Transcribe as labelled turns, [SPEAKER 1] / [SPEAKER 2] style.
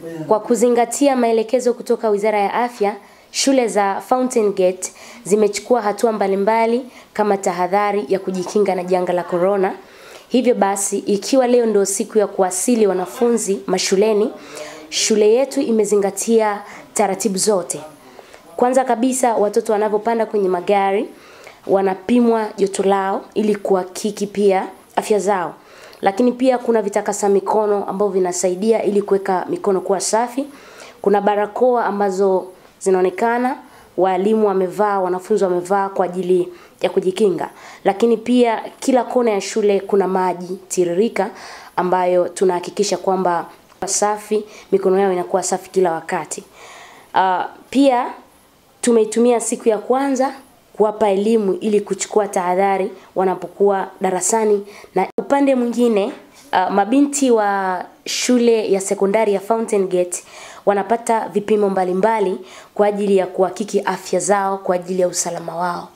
[SPEAKER 1] Kwa kuzingatia maelekezo kutoka Wizara ya Afya, shule za Fountain Gate zimechukua hatua mbalimbali kama tahadhari ya kujikinga na janga la corona. Hivyo basi, ikiwa leo ndio siku ya kuwasili wanafunzi mashuleni, shule yetu imezingatia taratibu zote. Kwanza kabisa, watoto wanapopanda kwenye magari wanapimwa joto lao ili kuhakiki pia afya zao. Lakini pia kuna vitakasa mikono ambavyo vinasaidia ili kuweka mikono kuwa safi. Kuna barakoa ambazo zinaonekana walimu wamevaa, wanafunzi wamevaa kwa ajili ya kujikinga. Lakini pia kila kona ya shule kuna maji tiririka ambayo tunahakikisha kwamba safi, mikono yao inakuwa safi kila wakati. Uh, pia tumeitumia siku ya kwanza kuwapa elimu ili kuchukua tahadhari wanapokuwa darasani, na upande mwingine uh, mabinti wa shule ya sekondari ya Fountain Gate wanapata vipimo mbalimbali kwa ajili ya kuhakiki afya zao kwa ajili ya usalama wao.